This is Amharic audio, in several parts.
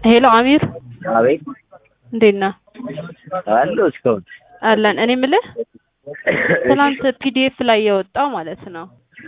ሄሎ አሚር አቤት እንዴት ነህ? አለሁ እስካሁን አለን። እኔ የምልህ ትናንት ፒዲኤፍ ላይ የወጣው ማለት ነው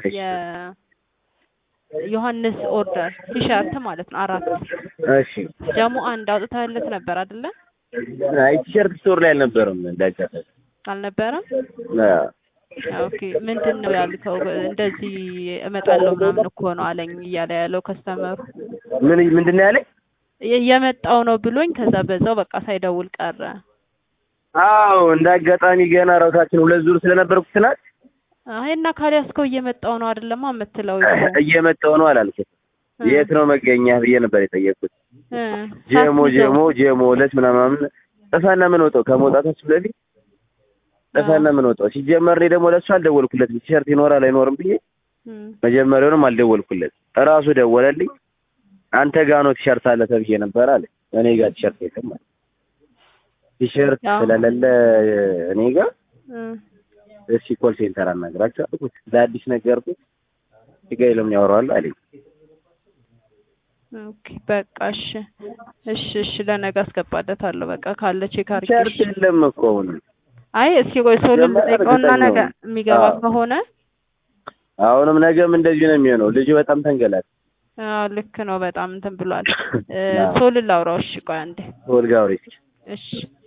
የዮሐንስ ኦርደር ቲሸርት ማለት ነው አራት እሺ ደግሞ አንድ አውጥተህለት ነበር አይደለ? አይ ቲሸርት ስቶር ላይ አልነበረም እንዳጋጠመኝ አልነበረም? አዎ ኦኬ ምንድን ነው ያልከው? እንደዚህ እመጣለሁ ምናምን እኮ ነው አለኝ እያለ ያለው ከስተመሩ ምን ምንድን ነው ያለኝ የመጣው ነው ብሎኝ ከዛ በዛው በቃ ሳይደውል ቀረ። አዎ እንደ አጋጣሚ ገና ራውታችን ሁለት ዙር ስለነበርኩ ትናንት አይ እና ካልያዝከው እየመጣው ነው አይደለማ የምትለው እየመጣሁ ነው አላልኩት የት ነው መገኛ ብዬ ነበር የጠየቅኩት እ ጀሞ ሳትይዘው። ጀሞ ጀሞ ሁለት ምናምን ጥፋና ምን ወጣው ከመውጣታችን በፊት ጥፋና ምን ወጣው ሲጀመር እኔ ደግሞ ለእሱ አልደወልኩለትም ቲሸርት ይኖራል አይኖርም ብዬ እም፣ መጀመሪያውንም አልደወልኩለት እራሱ ደወለልኝ አንተ ጋ ነው ቲሸርት አለ ተብዬ ነበር አለ እኔ ጋር ቲሸርት የለም አለ ቲሸርት ያው። ስለሌለ እኔ ጋር እም፣ እስኪ ኮል ሴንተር አናግራቸው አልኩት ለአዲስ ነገርኩት እጋ ለምን ያወራዋል አለኝ ኦኬ በቃ እሺ እሺ እሺ ለነገ አስገባለታለሁ በቃ ካለ ቼክ አድርጌ ቲሸርት እሺ። የለም እኮ አሁን አይ እስኪ ቆይ ሰው ጀመረ ልጠይቀውና እርግጠኛ ነገ ነኝ። የሚገባ አዎ። ከሆነ አሁንም ነገም እንደዚሁ ነው የሚሆነው ልጁ በጣም ተንገላል አዎ ልክ ነው በጣም እንትን ብሏል እ አዎ። ሰው ልላውራው እሺ ቆይ አንዴ ወልጋ አውሪ እስኪ እሺ